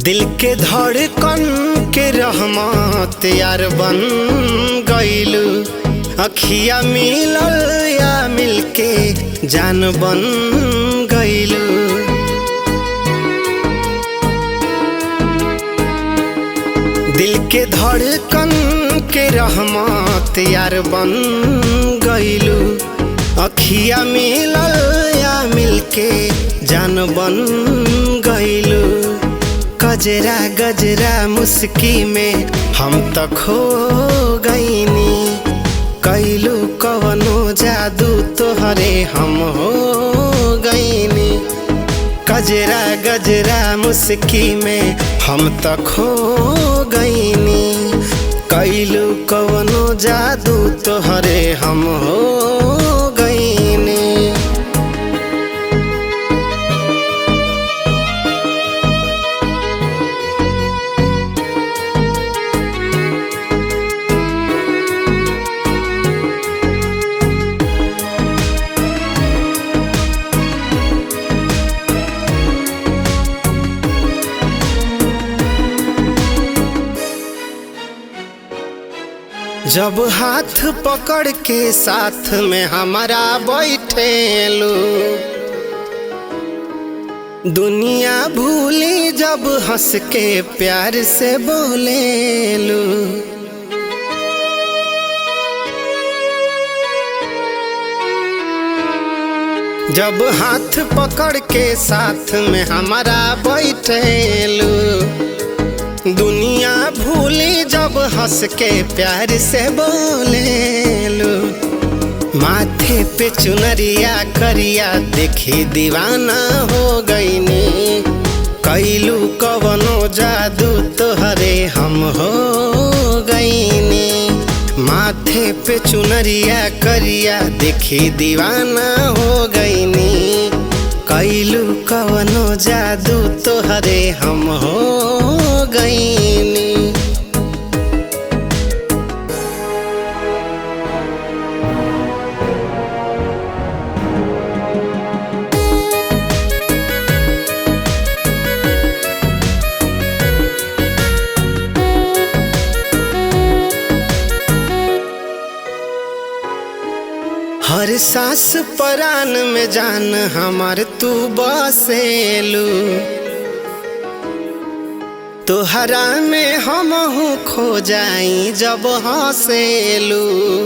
दिल के धड़कन के रहमत यार बन गईलू अखिया मिलल या मिलके जान बन गईलू दिल के धड़कन के रहमत यार बन गईलू अखिया मिलल या मिलके जान बन गईलू गजरा गजरा मुस्की में हम त खो गईनी कैलू कवनो जादू तोहरे हम हो गईनी गजरा गजरा मुस्की में हम त खो गईनी कैलू कवनो जादू तोहरे हम हो गईनी जब हाथ पकड़ के साथ में हमारा बैठेलू दुनिया भूली जब हंस के प्यार से बोलेलू जब हाथ पकड़ के साथ में हमारा बैठेलू दुनिया भूली जब हंस के प्यार से बोलेलू माथे पे चुनरिया करिया देखी दीवाना हो गईनी कैलू कवनो जादू तोहरे हम हो गईनी माथे पे चुनरिया करिया देखी दीवाना हो गईनी कैलू कवनो जादू तोहरे हम हो गईनी हर सांस परान में जान हमार तू बसेलू तोहरा में हम खो जाई जब हंसेलू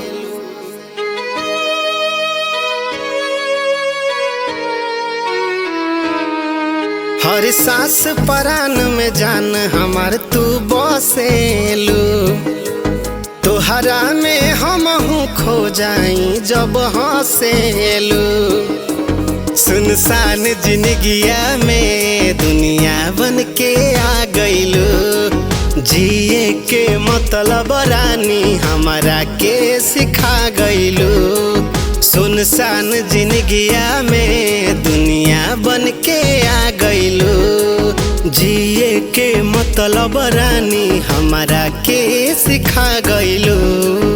हर सांस परान में जान हमार तू बसेलू तोहरा में हम खो जाई जब हंसेलू सुनसान जिंदगिया में दुनिया बन के आ गईलू जिए के मतलब रानी हमारा के सिखा गईलू सुनसान जिंदगिया में दुनिया बन के आ गईलू जिए के मतलब रानी हमारा के सिखा गईलू